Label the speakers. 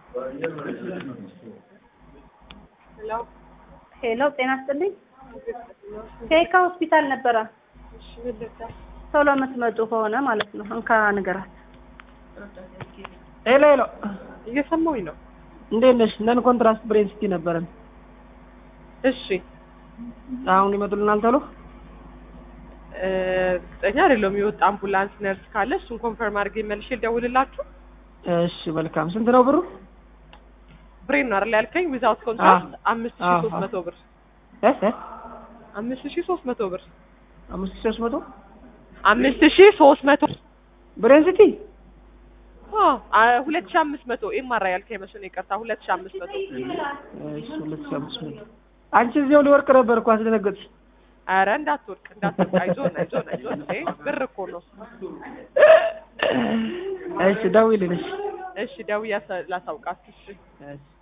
Speaker 1: ሄሎ
Speaker 2: ሄሎ ጤና ይስጥልኝ። ከየካ ሆስፒታል ነበረ
Speaker 1: እሺ፣ ምን ልርዳ?
Speaker 2: ቶሎ የምትመጡ ከሆነ ማለት ነው። እንካ ንገራት።
Speaker 3: ሄሎ ሄሎ፣
Speaker 1: እየሰማሁኝ ነው።
Speaker 3: እንዴት ነሽ? ነን ኮንትራስት ብሬን ሲቲ ነበረን።
Speaker 1: እሺ
Speaker 3: አሁን ይመጡልናል ቶሎ።
Speaker 1: እ፣ እርግጠኛ አይደለሁም። የወጣ አምቡላንስ ነርስ ካለ እሱን ኮንፈርም አድርጌ መልሼ ልደውልላችሁ።
Speaker 3: እሺ መልካም። ስንት ነው ብሩ?
Speaker 1: ብሬን ነው አይደል ያልከኝ? ዊዛውት ኮንትራክት አምስት ሺህ
Speaker 3: አዎ፣
Speaker 1: ሶስት
Speaker 3: አዎ።
Speaker 1: መቶ ብር
Speaker 3: እ እ
Speaker 1: አምስት ሺህ ሶስት መቶ ብር
Speaker 3: አምስት ሺህ ሶስት መቶ
Speaker 1: አምስት ሺህ ሶስት መቶ
Speaker 3: ብሬን ሲቲ
Speaker 1: አዎ፣ አ- ሁለት ሺህ አምስት መቶ ኤምአር ያልከኝ መስሎኝ ይቅርታ፣ ሁለት ሺህ አምስት መቶ
Speaker 3: እሺ ሁለት ሺህ አምስት መቶ አንቺ እዚያው ሊወርቅ ነበር እኮ አስደነገጥሽ።
Speaker 1: ኧረ እንዳትወድቅ እንዳትወድቅ፣ አይዞን አይዞን አይዞን። ይሄ ብር እኮ ነው።
Speaker 3: እሺ ደውዪልኝ። እሺ
Speaker 1: እሺ ደውዬ ላሳውቃችሁ። እሺ
Speaker 3: እሺ